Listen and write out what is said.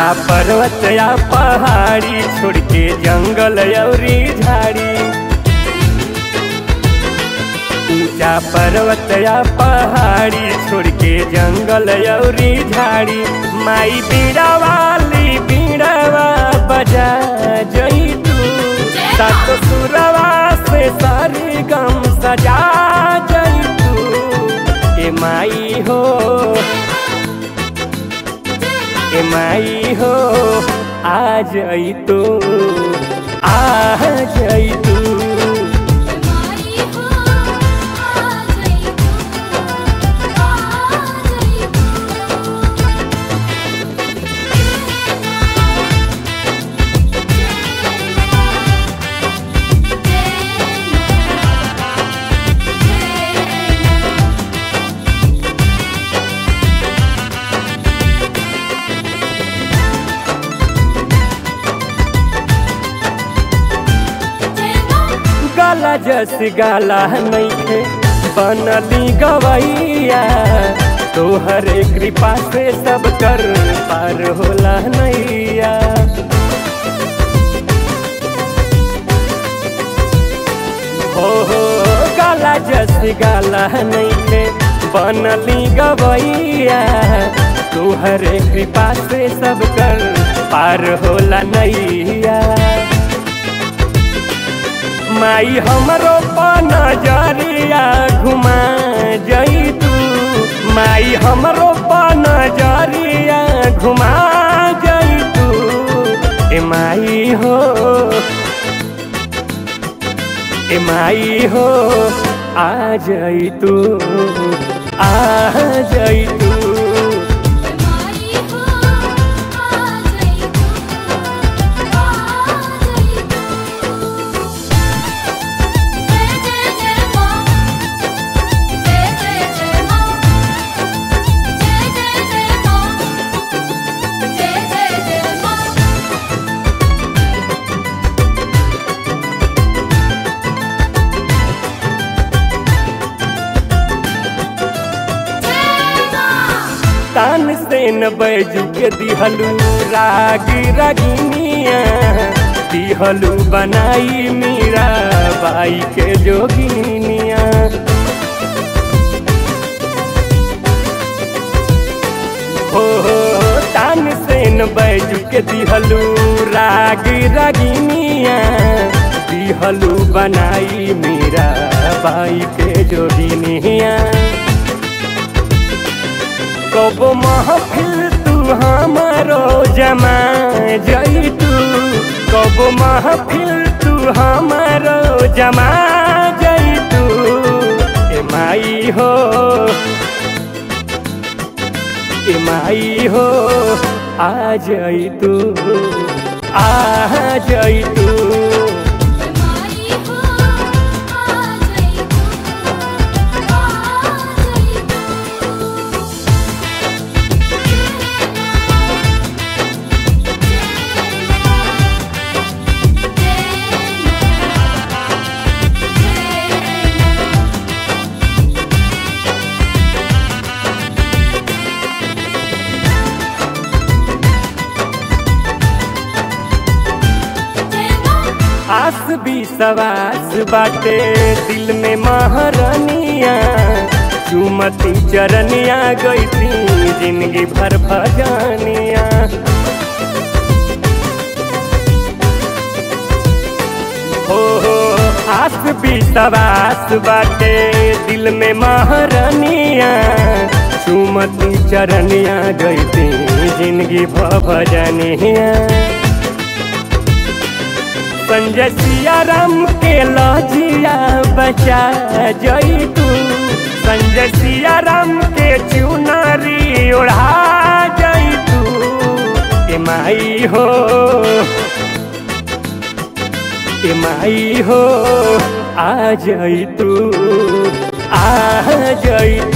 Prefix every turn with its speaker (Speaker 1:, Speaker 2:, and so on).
Speaker 1: ऊंचा पर्वत या पहाड़ी छोड़ के जंगल अउरी झाड़ी ऊंचा पर्वत या पहाड़ी छोड़ के जंगल अउरी झाड़ी माई बीड़ा वाली बीड़ावा बजा जई तू सात सुरवा से सारी गम सजा जई तू ए माई हो ए माई हो आ जई तू आ जई तू
Speaker 2: माई हो आ जई तू आ जई
Speaker 1: गाला जस गाला नैखे बनली गवैया तोहरे कृपा से सब कर पार होला नैया हो हो गाला जस गाला नैखे बनली गवैया तोहरे कृपा से सब कर पार होला नैया माई हमरो पन जरिया घुमा जई तू माई हमरो पन जरिया घुमा जई तू ए माई हो ए माई हो आ जई तू आ जई तू
Speaker 2: माई हो आ जई तू आ जई तू जय जय जय मां जय जय जय मां जय जय जय मां जय जय जय मां
Speaker 1: तान से न बैजू के दिहलू राग रगिनिया दिहलू बनाई मीरा बाई के जोगिनिया हो हो तान से न बैजू के दिहलू राग रगिनिया दिहलू बनाई मीरा बाई के जोगिनिया कब महफिल तू हमारो जमा जई तू कब महफिल तू हमारो जमा जई तू ए माई हो ए माई हो आ जई तू आ जई तू
Speaker 2: माई हो आ जई तू आ जई
Speaker 1: आस भी सवास बाटे दिल में महारानिया चुमती चरनिया गई थी जिंदगी भर भजानिया हो हो आस भी सवास बाटे दिल में महारानिया चुमती चरनिया गई थी जिंदगी भर भजनिया संजय सिया राम के लजिया बचा जई तू संजय सिया राम के चुनरी ओढ़ा जई तू ए माई हो ए माई हो आ जई तू आ जई